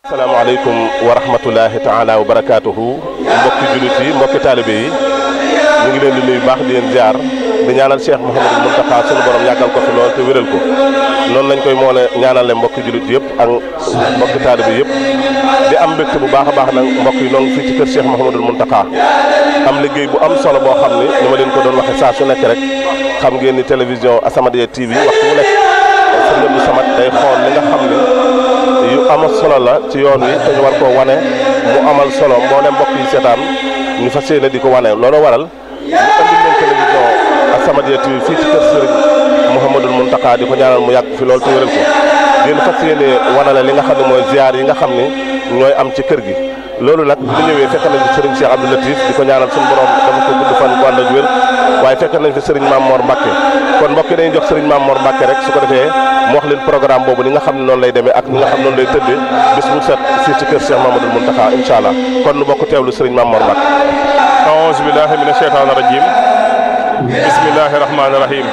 asalaamaaleykum wa rahmatulahi taala wa barakaatuhu mbokki jullit yi mbokki taalibe yi ñu ngi leen di nuyu baax di leen ziar di ñaanal Cheikh Mouhamadou Mountakha sunu borom yàggal ko fi lool te wéral ko noonu lañ koy moole ñaanale mbokki jullit yëpp ak mbokki taalibe yëpp di am mbégte bu baax a baax nag mbokk yi noo ngi fii ci kër Cheikh Mouhamadou Mountakha am liggéey bu am solo boo xam ni ni ma leen ko doon waxe saa su nekk rek xam ngeen ni télévision As-Samadiyya TV waxtu bu nekk sëñ Abdou Samad day xool li nga xam ne yu amal solo la ci yoon wi te ñu war koo wane mu amal solo mboolem mbokk yi seetaan ñu fas yéene di ko wane loolu waral ñu andi leen télévision As-Samadiyya TV fii ci kër Sëriñ Mouhamadul Mountakha di ko ñaanal mu yàgg fi loolu te wéral ko ngeen fas yéene wanale li nga xam ne mooy ziar yi nga xam ne ñooy am ci kër gi loolu nag bu ñëwee fekk nañ fi Serigne Cheikh Abdou Latif di ko ñaanal suñu borom dama ko gudd fan bu ànd ak wér waaye fekk nañ fi Serigne Mame Mor Mbacke kon mbokk yi dañuy jox Serigne Mame Mor Mbacke rek su ko defee mu wax leen programme boobu ni nga xam ne noonu lay demee ak ni nga xam noonu lay tëddee bis bu set fii ci kër Cheikh Mamadou Mountakha incha allah kon nu bokk teewlu Serigne Mame Mor Mbacke aouzu billahi mina sheytaani rajim bismillahi rahmaani rahim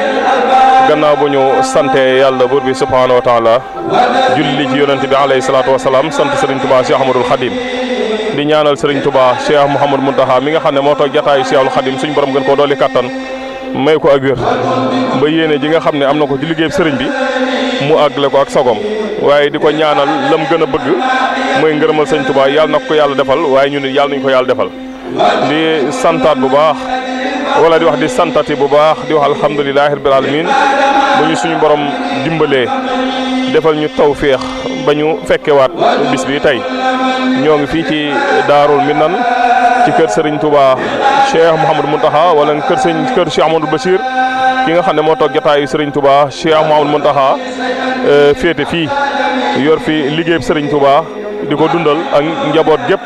gannaaw bu ñu sante yàlla buur bi subhaanahu wa taala julli ci yonente bi alayhi salaatu wasalaam sant Serigne Touba Cheikh Ahmadoul Khadim di ñaanal Serigne Touba Cheikh Mouhamadou Mountakha mi nga xam ne moo toog jataayu Cheikhul Khadim suñ borom gën koo dolli kattan may ko ak wér ba yéene ji nga xam ne am na ko ci liggéey sëriñ bi mu àggale ko ak sagom waaye di ko ñaanal lam gën a bëgg mooy ngërëmal sëñ Touba yàlla na ko yàlla defal waaye ñu ne yàlla nañu ko yàlla defal di santaat bu baax wala di wax di santati bu baax di wax alhamdulilahi rabbil alamin bu ñu suñu borom dimbalee defal ñu tawféex ba ñu fekkewaat bis bi tey ñoo ngi fii ci daarul minan ci kër Serigne Touba Cheikh Mouhamadou Mountakha wala kër sëñ kër Cheikh Amadou Bachir ki nga xam ne moo toog jotaayu Serigne Touba Cheikh Mouhamadou Mountakha féete fii yor fi liggéeyub Serigne Touba di ko dundal ak njaboot gépp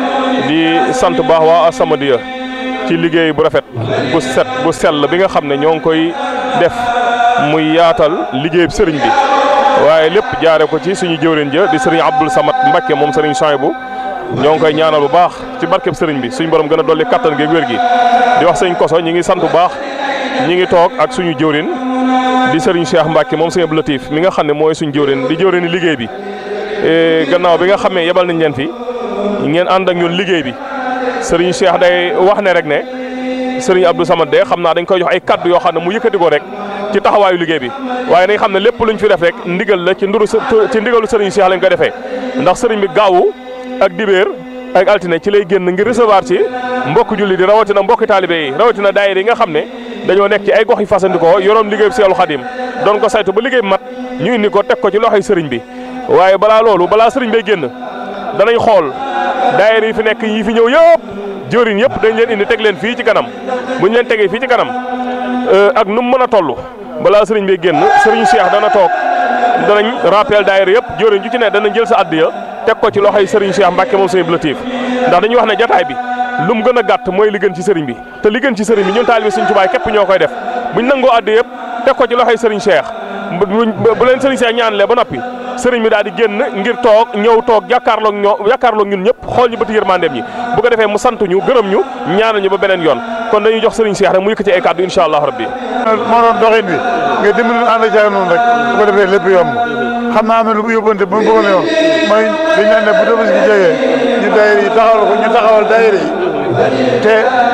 di sant baax waa As-Samadiyya ci liggéey bu rafet bu set bu sell bi nga xam ne ñoo ngi koy def muy yaatal liggéeyub sëriñ bi waaye lépp jaare ko ci suñu jëwriñ ja di sëriñ Abdoul Samad Mbacké moom sëriñ Souhaïbou ñoo ngi koy ñaanal bu baax ci barkeb sëriñ bi suñu borom gën a dolli kattan gi ak wér gi di wax sëñ koso ñi ngi sant bu baax ñi ngi toog ak suñu jëwriñ di sëriñ Cheikh Mbacké moom sëñ Abdou Latif mi nga xam ne mooy suñu jëwriñ di jëwriñ liggéey bi gannaaw bi nga xamee yebal nañ leen fi ngeen ànd ak ñun liggéey bi sëriñ Cheikh day wax ne rek ne sëriñ Abdou Samad de xam naa dañ koy jox ay kaddu yoo xam ne mu yëkkati ko rek ci taxawaayu liggéey bi waaye nañ xam ne lépp luñ fi def rek ndigal la ci nduru ci ndigalu sëriñ Cheikh lañ ko defee ndax sëriñ bi gaawu ak dibéer ak altine ci lay génn ngir recevoir ci mbokk julli di rawatina mbokki taalibe yi rawatina daayira yi nga xam ne dañoo nekk ci ay gox yi fasandikoo yoroon liggéey bi Seexul Xadim doon ko saytu ba liggéey bi mat ñu indi ko teg ko ci loxoy sëriñ bi waaye balaa loolu balaa sëriñ bay génn danañ xool daayira yi fi nekk yi fi ñëw yëpp jëwriñ yëpp dañ leen indi teg leen fii ci kanam buñ leen tegee fii ci kanam ak nu mu mën a toll balaa sëriñ bay génn sëriñ Cheikh dana toog danañ rappel daayira yëpp jëwriñ ju ci ne danañ jël sa addiya teg ko ci loxoy sëriñ Cheikh Mbacke moom sëriñ Latif ndax dañuy wax ne jataay bi lu mu gën a gàtt mooy li gën ci sëriñ bi te li gën ci sëriñ bi ñun taalibe Sëriñ Tuubaa képp ñoo koy def buñ nangoo addiya yëpp teg ko ci loxoy sëriñ Cheikh bu leen sëriñ Cheikh ñaanlee ba noppi sëriñ bi daal di génn ngir toog ñëw toog jàkkaarloog ñoo jàkkaarloog ñun ñëpp xool ñu bëti yërmandeem ñi bu ko defee mu sant ñu gërëm ñu ñaanal ñu ba beneen yoon kon dañuy jox sëriñ Cheikh rek mu yëkkati ay kàddu incha allah rabbi moo doon doxin bi nga dimbali ànd ak caag noonu rek bu ko defee lépp yomb xam naa am na lu mu yóbbante bu mu bëggoon a yoon mooy dañu naan ne bu tabaski gi jegee ñu daayira yi taxawal ko ñu taxawal daayira yi te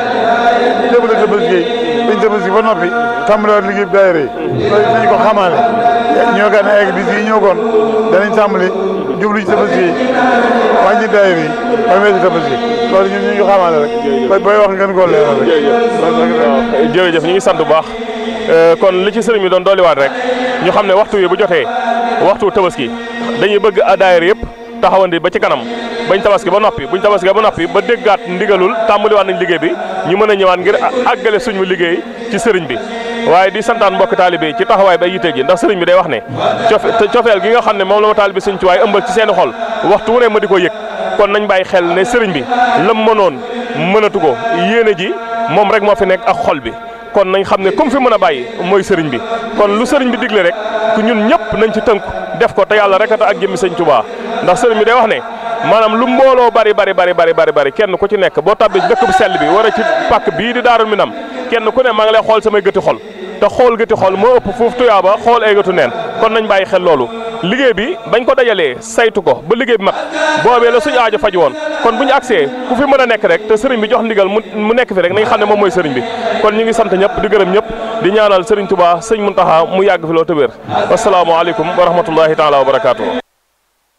jëbale tabaski yi dañ tabaski ba noppi tàmbaliwaat liggéey bi daayira yi loolu dañu ko xamaale ñoo gaa ne egg bis yi ñëw koon danañ tàmbali jublu ci tabaski yi wàññi daayira yi ba weesu tabaski loolu ñun ñu ngi ko xamaale rek booy wax ngeen koo leeral rek jërëjëf ñu ngi sant bu baax kon li ci sëriñ bi doon dolliwaat rek ñu xam ne waxtu wi bu jotee waxtu tabaski dañuy bëgg a daayira yëpp taxawandi ba ci kanam bañ tabaski ba noppi buñ tabaski ba noppi ba déggaat ndigalul tàmbaliwaat nañ liggéey bi ñu mën a ñëwaat ngir àggale suñu liggéey ci sëriñ bi waaye di santaan mbokk taalibe ci taxawaay ba yite ji ndax sëriñ bi day wax ne cofeel gi nga xam ne moom la ma taalibe sëñ ci waaye ëmbal ci seeni xol waxtu wu ne ma di ko yëg kon nañ bàyyi xel ne sëriñ bi lam mënoon mënatu ko yéene ji moom rek moo fi nekk ak xol bi kon nañ xam ne comme fi mën a bàyyi mooy sëriñ bi kon lu sëriñ bi digle rek ku ñun ñëpp nañ ci tënku def ko te yàlla rek a ak jëmmi sëñ Tuubaa ndax sëriñ bi day wax ne maanaam lu mbooloo bari bari bari bari bari bari kenn ku ci nekk boo tabbee ci dëkk bu sell bi war a ci pàkk bii di daarul minam kenn ku ne maa ngi lay xool samay gëti xol te xool gëti xool moo ëpp foofu tuyaaba xool ay gëtu neen kon nañ bàyyi xel loolu liggéey bi bañ ko dajalee saytu ko ba liggéey bi mat boobee la suñu aajo faj woon kon bu ñu agsee ku fi mën a nekk rek te sëriñ bi jox ndigal mu mu nekk fi rek nañ xam ne moom mooy sëriñ bi kon ñu ngi sant ñëpp di gërëm ñëpp di ñaanal sëriñ Tuubaa sëñ Muntaxa mu yàgg fi loo te wér asalaamaaleykum wa rahmatullahi taala wa barakaatu